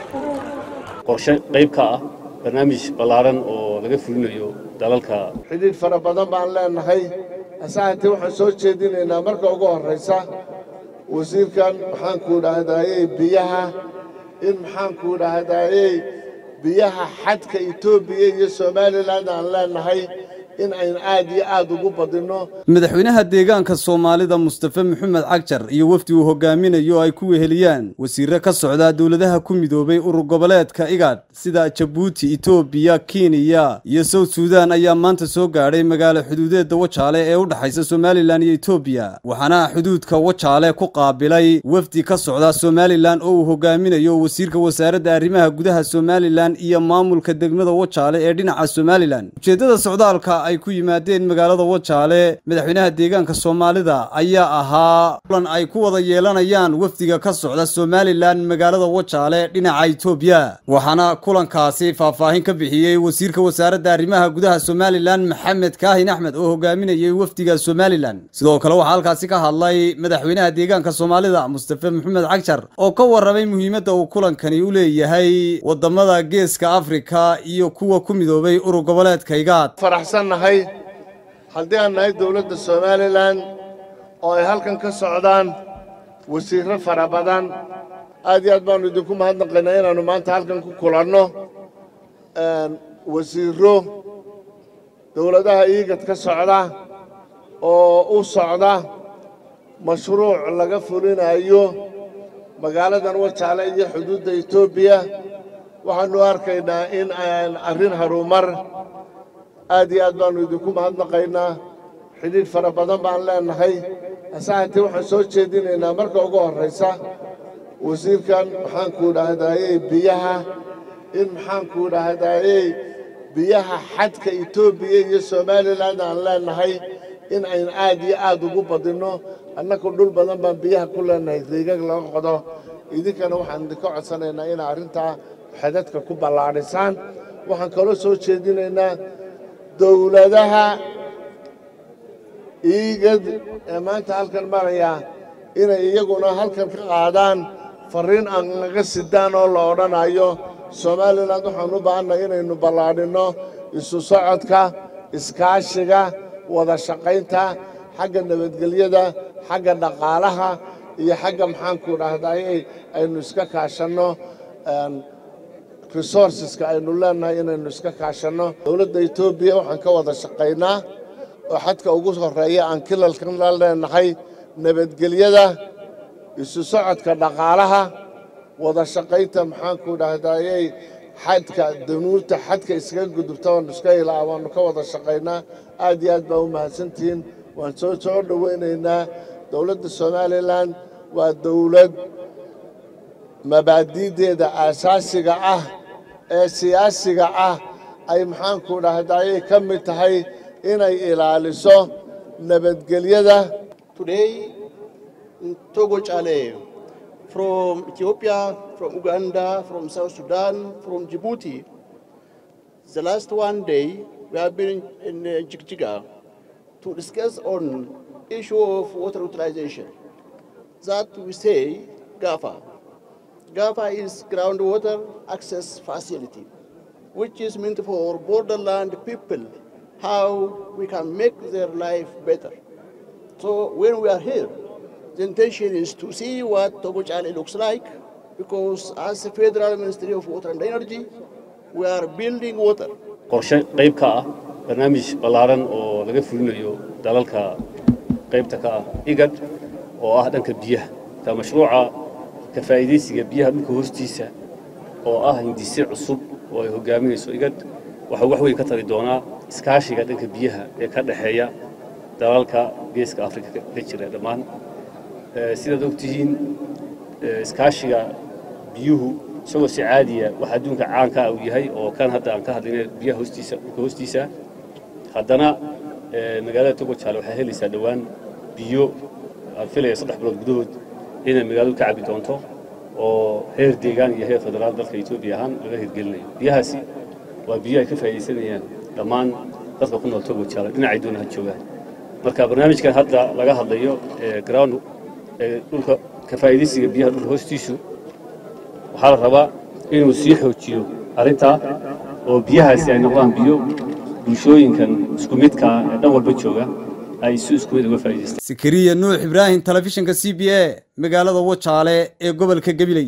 qorshe qayb ka ah barnaamij ballaaran oo laga fulinayo dalalka xidhiidh fara badan baan leenahay asahantii waxaan soo jeedinaynaa marka ugu horraysa wasiirkan maxaanku idhaahdayey biyaha in maxaanku idhaahdayey biyaha xadka etoobiya iyo somalilan aan leenahay in ayn aad iyo aad ugu badinno madaxweynaha deegaanka soomaalida mustafe maxamed cagjar iyo wafdi uu hogaaminayo ay ku weheliyaan wasiirre ka socdaa dowladaha ku midoobay urur goboleedka igad sida jabuuti etoobiya kenya iyo south suudan ayaa maanta soo gaadhay magaalo xuduudeedda wajaale ee u dhexaysa somalilan iyo etoobiya waxaana xuduudka wajaale ku qaabilay wafdi ka socda somalilan oo uu hogaaminayo wasiirka wasaaradda arrimaha gudaha somalilan iyo maamulka degmada wajaale ee dhinaca somalilan ujeeddada socdaalka ay ku yimaadeen magaalada wajaale madaxweynaha deegaanka soomaalida ayaa ahaa kulan ay ku wada yeelanayaan wafdiga ka socda somalilan magaalada wajaale dhinaca etoobiya waxaana kulankaasi faahfaahin ka bixiyey wasiirka wasaaradda arrimaha gudaha somalilan maxamed kaahin axmed oo hogaaminayay wafdiga somalilan sidoo kale waxaa halkaasi ka hadlay madaxweynaha deegaanka soomaalida mustafe maxamed cagjar oo ka warramay muhiimadda uu kulankani u leeyahay wadamada geeska afrika iyo kuwa ku midoobay urur goboleedka igaad faraxsannahay haddii aan nahay dowladda somalilan oo ay halkan ka socdaan wasiirro fara badan aad iyo aad baannu idinku mahadnaqaynaa inaannu maanta halkan ku kulanno wasiirro dowladaha iigad ka socda oo u socda mashruuc laga fulinayo magaaladan wajaale iyo xuduudda etoobiya waxaannu arkaynaa in aan arrin harumar aad iyo aad baannu idinku mahadnaqaynaa xidhiidh fara badan baan leenahay asahantii waxaan soo jeedinaynaa marka ugu horraysa wasiirkan maxaanku idhaahdayey biyaha in maxaanku idhaahdayey biyaha xadka etoobiya iyo somalilan aan leenahay in ayn aad iyo aad ugu badinno annagu dhul badan baan biyaha ku leenahay riigag laga qodo idinkana waxaan idinka codsanaynaa inaa arrintaa xadadka ku ballaadhisaan waxaan kaloo soo jeedinaynaa dowladaha iigad ee maanta halkan maraya inay iyaguna halkan ka qaadaan farriin aan naga sidaan oo la odhanayo somalilan waxaan u baahannahay inaynu ballaadhinno isu socodka iskaashiga wada shaqaynta xagga nabadgelyada xagga dhaqaalaha iyo xagga maxaanku dhahday aynu iska kaashanno resourceska aynu leenahay inaynu iska kaashanno dowladda etoobiya waxaan ka wada shaqaynaa oo xadka ugu horreeya aan kilalkan la leenahay nabadgelyada isu socodka dhaqaalaha wada shaqaynta maxaanku dhahdayey xadka danuurta xadka iskaga gudubta waanu iska ilaa waanu ka wada shaqaynaa aad iyo aad baa u mahadsantihiin waan soo soo dhowaynaynaa dowladda somalilan waa dowlad mabaadi'deeda aasaasiga ah ee siyaasiga ah ay maxaanku dhahdayey ka mid tahay inay ilaaliso nabadgelyada Today, in Togo Chale, from Ethiopia, from Uganda, from South Sudan, from Djibouti, the last one day we have been in uh, Jigjiga to discuss on issue of water utilization. That we say GAFA. GAFA is groundwater access facility, which is meant for borderland people, how we can make their life better. So when we are here, the intention is to see what Togo Chale looks like, because as the Federal Ministry of Water and Energy, we are building water. qorshe qayb ka ah barnaamij ballaaran oo laga fulinayo dalalka qaybta ka ah igad oo ah dhanka biyaha ka mashruuca ka faa'iidaysiga biyaha dhulka hoostiisa oo ah hindise cusub oo ay hogaaminayso igad waxaa wax weyn ka tari doonaa iskaashiga dhanka biyaha ee ka dhexeeya dalalka geeska afrika ka jira dhammaan sidaad ogtihiin iskaashiga biyuhu isagoo si caadiya waxa adduunka caanka ah uu yahay oo kan hadda aan ka hadlayna biyaha hoostiisa dhulka hoostiisa haddana magaalada togo jaale waxay helaysaa dhowaan biyo aan filaya saddex bilood gudahood inay magaaladu ka cabi doonto oo heer deegaan iyo heer federaal dalka etoobiya ahaan laga hirgelinayo biyahaasi waa biyo ay ka faa'iidaysanayaan dhammaan dadka ku nool togo jaale dhinacay doona ha joogaan marka barnaamijkan hadda laga hadlayo ground dhulka ka faa'iidaysiga biyaha dhulka hoostiisu waxaa la rabaa inuu sii xoojiyo arrintaa oo biyahaasi ay noqdaan biyo bulshooyinkan isku midka ee dhan walba jooga ay si isku mid uga faa'iidaystaan sakariya nuux ibraahim telefishinka c b a magaalada wajaale ee gobolka gabiley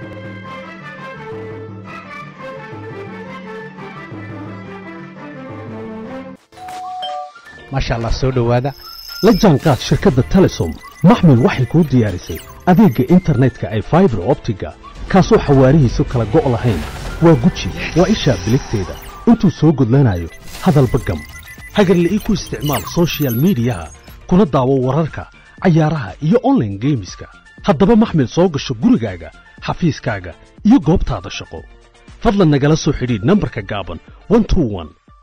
maasha allah soo dhowaada la jaanqaad shirkadda telesom maxmil waxay kuu diyaarisay adeegga internetka ay faibar optiga kaasoo xawaarihiisu kala go' lahayn waa guji waa ishaa biligteeda intuu soo gudlanayo hadalba gam hagarle ii ku isticmaal sochial midiyaha kuna daawo wararka cayaaraha iyo onlaine geemiska haddaba maxmil soo gasho gurigaaga xafiiskaaga iyo goobtaada shaqo fadlan nagala soo xidhiidh nambarka gaaban